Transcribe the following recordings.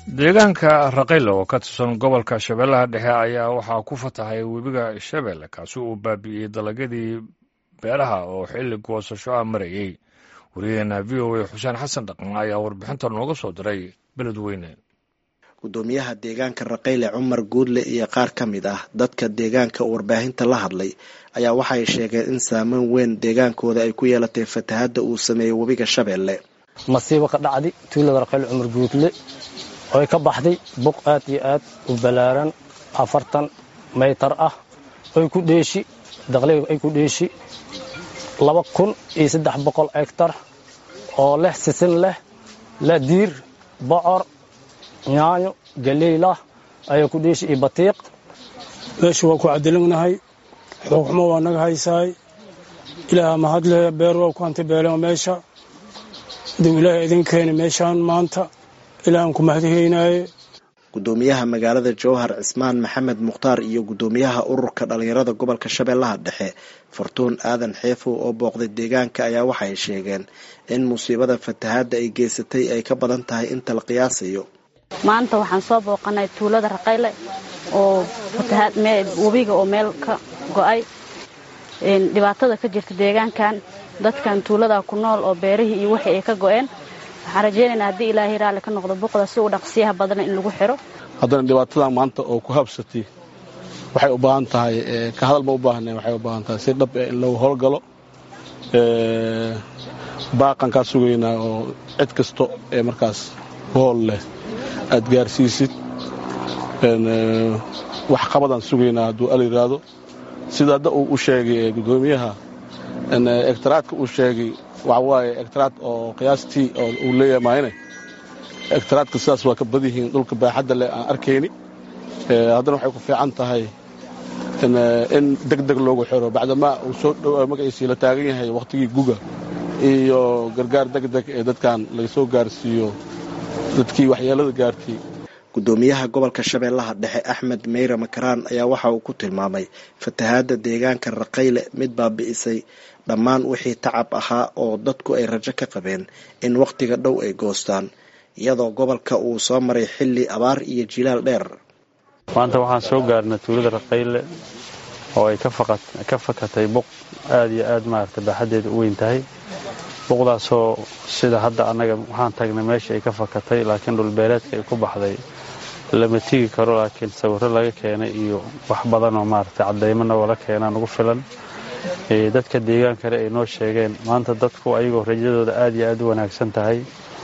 deegaanka raqaylo oo ka tirsan gobolka shabeellaha dhexe ayaa waxaa ku fatahay webiga shabeelle kaasi uu baabi'iyey dalagyadii beeraha oo xilli goosasho ah marayey wariyaheena v o a xuseen xasan dhaqan ayaa warbixinta nooga soo diray beledweyne gudoomiyaha deegaanka raqayle cumar guudle iyo qaar ka mid ah dadka deegaanka warbaahinta la hadlay ayaa waxay sheegeen in saameyn weyn deegaankooda ay ku yeelatay fatahadda uu sameeyey webiga shabeelle masiibo ka dhacday tuulada raqayle cumar guudle oy ka baxday buq aad iyo aad u ballaaran afartan maytar ah oy ku dheeshi daqliga ay ku dheeshi laba kun iyo saddex boqol egtar oo leh sisin leh la diir bocor yaanyo galeylah ayaa ku dheeshi iyo batiiq meesha waa ku cadilagnahay xuquxmo waa naga haysaay ilaah mahadle beer waa ku hantibeeleen meesha haduu ilaahay idin keeni meeshaan maanta ilaahan ku mahadhaynaaye gudoomiyaha magaalada jowhar cismaan maxamed mukhtaar iyo gudoomiyaha ururka dhallinyarada gobolka shabeellaha dhexe fartuun aadan xeefow oo booqday deegaanka ayaa waxay sheegeen in musiibada fatahaadda ay geysatay ay ka badan tahay inta la qiyaasayo maanta waxaan soo booqanay tuulada raqayle oo webiga oo meel ka go-ay dhibaatada ka jirta deegaankan dadkan tuulada ku nool oo beerihii iyo wixii ay ka go-een waxaan rajaynaynaa haddii ilaahay raalli ka noqdo buqda si uu dhaqsiyaha badana in lagu xiro haddana dhibaatadan maanta oo ku habsatay waxay u baahan tahay ka hadal ma u baahnayn waxay u baahan tahay si dhab in lagu howlgalo baaqan kaa sugaynaa oo cid kasto ee markaas hool leh aad gaarsiisid wax qabadaan sugaynaa hadduu al yidhaahdo sida hadda uu u sheegay gudoomiyaha egtaraadka uu sheegay waxa waaye egtaraad oo qiyaastii oo uu leeyahay maayne egtaraadka sidaas waa ka badyihiin dhulka baaxadda leh aan arkayni haddana waxay ku fiican tahay in deg deg loogu xiro bacdamaa uu soo dhow magaciisii la taagan yahay wakhtigii guga iyo gargaar deg deg ee dadkan laga soo gaarsiiyo dadkii waxyeelada gaartay gudoomiyaha gobolka shabeellaha dhexe axmed meyre makaraan ayaa waxa uu ku tilmaamay fatahaadda deegaanka raqayle mid baabi'isay dhammaan wixii tacab ahaa oo dadku ay rajo ka qabeen in wakhtiga dhow ay goostaan iyadoo gobolka uu soo maray xilli abaar iyo jilaal dheer maanta waxaan soo gaarnay tuulada raqayle oo ay ka fakatay buq aad iyo aad maaragtay baaxaddeeda u weyn tahay buqdaasoo sida hadda annaga waxaan tagnay meesha ay ka fakatay laakiin dhulbeereedka ay ku baxday lama tigi karo laakiin sawirro laga keenay iyo wax badanoo maaragtay caddaymana wala keenaa nagu filan dadka deegaankale ay noo sheegeen maanta dadku ayagoo rajadooda aad iyo aad u wanaagsan tahay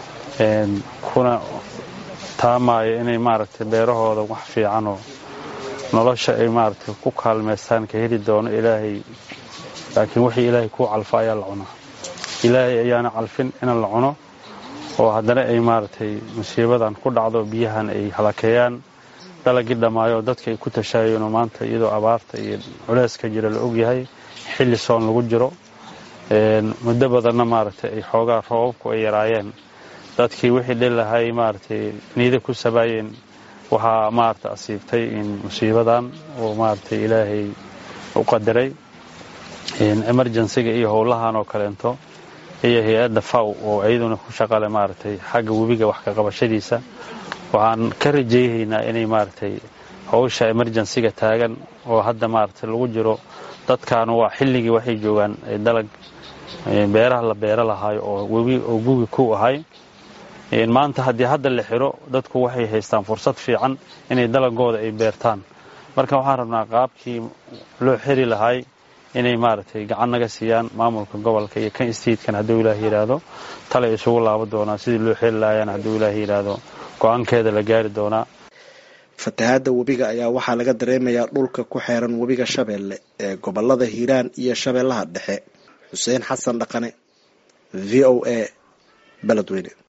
kuna taamaayo inay maaragtay beerahooda wax fiicanoo nolosha ay maaragtay ku kaalmaystaan ka heli doono ilaahay laakiin wixii ilaahay kuu calfa ayaa la cunaa ilaahay ayaana calfin in la cuno oo haddana ay maaragtay musiibadan ku dhacdo biyahan ay halakeeyaan dalagii dhammaayo dadka ay ku tashaayeenoo maanta iyadoo abaarta iyo culeyska jira la ogyahay xilli soon lagu jiro muddo badanna maaragtay ay xoogaa roobabku ay yaraayeen dadkii wixii dhilahay maaragtay niida ku sabaayeen waxaa maaragtay asiibtay in musiibadan oo maaragtay ilaahay u qadaray emergensiga iyo howlahan oo kaleento iyo hay-adda faw oo iyaduna ku shaqale maaragtay xagga webiga wax ka qabashadiisa waxaan ka rajayhaynaa inay maaragtay howsha emergensiga taagan oo hadda maaragtay lagu jiro dadkan waa xilligii waxay joogaan dalag beeraha la beero lahaayo oo webi oo gugi ku ahay maanta haddii hadda la xiro dadku waxay haystaan fursad fiican inay dalagooda ay beertaan marka waxaan rabnaa qaabkii loo xiri lahay inay maaragtay gacan naga siiyaan maamulka gobolka iyo kan istiidkan hadduu ilaah yidhaahdo talay isugu laabo doonaa sidii loo xiri lahayaan hadduu ilaah yidhaahdo go-aankeeda la gaari doonaa fatahaadda webiga ayaa waxaa laga dareemayaa dhulka ku xeeran webiga shabeelle ee gobolada hiiraan iyo shabeellaha dhexe xuseen xasan dhaqane v o a beledweyne